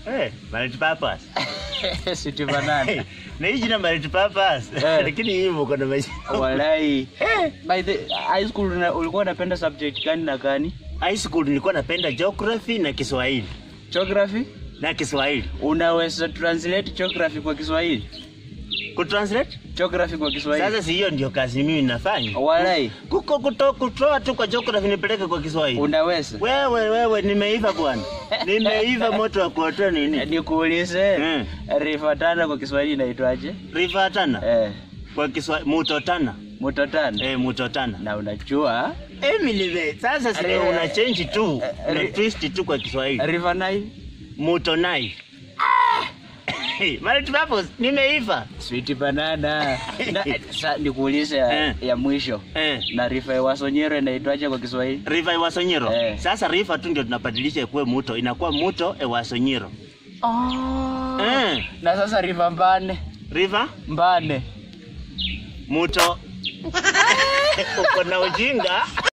Eh, multipurpose. City banana. Na hii jina multipurpose. Eh. Lakini hii mko na majina. Walai. By the high school una- ulikuwa unapenda subject gani na gani? High school nilikuwa napenda geography na Kiswahili. Geography? Na Kiswahili. Unaweza translate geography kwa Kiswahili? Kutranslate? Geography kwa Kiswahili. Sasa si hiyo ndio kazi mimi nafanya. Walai. Kuko kuto, kutoa tu kwa geography nipeleke kwa Kiswahili. Unaweza? Wewe wewe nimeiva bwana. Nimeiva moto wa kuotoa nini? Nikuulize. Mm. River Tana kwa Kiswahili inaitwaje? River Tana. Eh, Kwa Kiswahili Muto Tana. Mto Tana. Eh, Muto Tana. Na unajua Emily we, sasa si Eh, una change tu, eh, una eh, twist tu kwa Kiswahili. River Nile, Muto Nile. Multipurpose nimeiva. Sweet Banana. Na, sa, nikuulize ya, Eh. ya mwisho. Eh. Na River Wasonyero inaitwaje kwa Kiswahili? River Ewasonyiro. Eh. Sasa river tu ndio tunabadilisha ikuwe muto, inakuwa muto Ewasonyiro. Oh. Eh. Na sasa River Mbane. River Mbane. muto. Uko na ujinga.